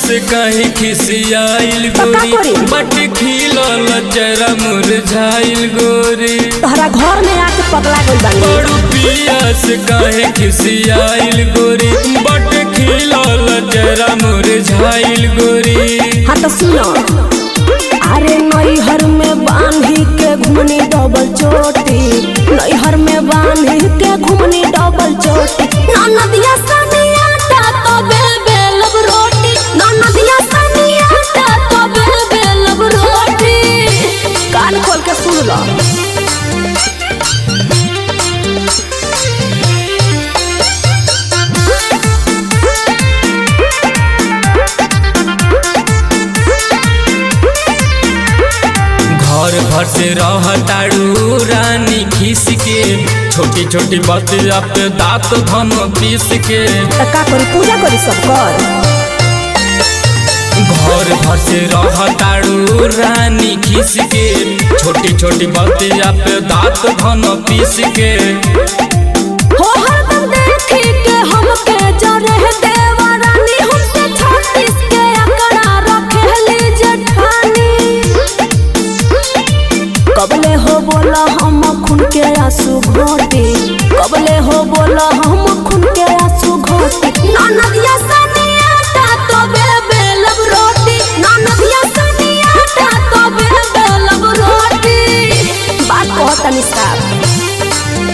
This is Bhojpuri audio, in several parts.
से कहीं खिसियाइल तो का गोरी करी? बट खिलल चेहरा मुरझाइल गोरी तोहरा घर में आके पगला गइल बानी बड़ू पिया से कहीं खिसियाइल गोरी बट खिलल चेहरा मुरझाइल गोरी हाँ तो सुनो अरे नैहर में बांधी के घुमनी डबल चोटी नैहर में बांधी के घुमनी डबल चोटी ननदिया सनिया ता तो बेल बेलब रोटी ननदिया सनिया ता तो बेल बेलब रोटी कान खोल के सुन लो घर भर से रहताड़ू रानी खीस के छोटी छोटी बतिया पे दांत धन पीस के तो का करी पूजा करी सब कर घर भर से रहताड़ू रानी खीस के छोटी छोटी बतिया पे दांत धन पीस के हो हरदम देखी के हमके जरे देवा रानी हमसे छत्तीस के अकड़ा रखेली जेठानी कबले हो बोला हम खून के आंसू घोटी कबले हो बोला हम खून के आंसू घोटी ननदिया सनिया ता तो बे बेलब रोटी ननदिया सनिया ता तो बे बेलब रोटी बात कहतनी साहब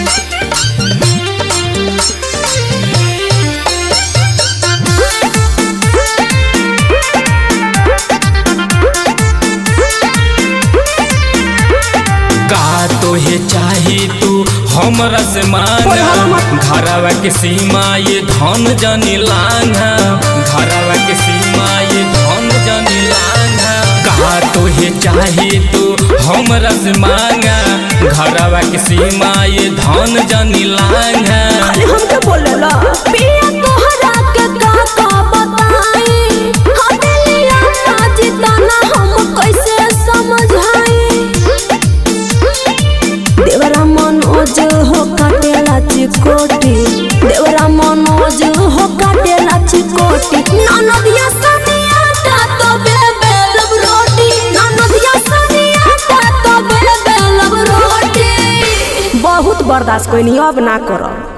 का तोहे चाही तू हमरा से मांगा घरवा के सीमा ये धन जनी लांघा घरवा के सीमा ये धन जनी लांघा का तोहे चाही तू हमरा से मांगा घरवा के सीमा ये धन जनी लांघा अरे हमके बोलेला पिया तोहरा के का का बताई हदेलिया ना जिताना हम कैसे समझाई देवरा मनोज हो काटेला चिकोटी देवरा मनोज हो काटेला चिकोटी ननदिया सनिया ता तो बे बेलब रोटी ननदिया सनिया ता तो बे बेलब रोटी बहुत बर्दाश्त कोई नहीं अब ना करब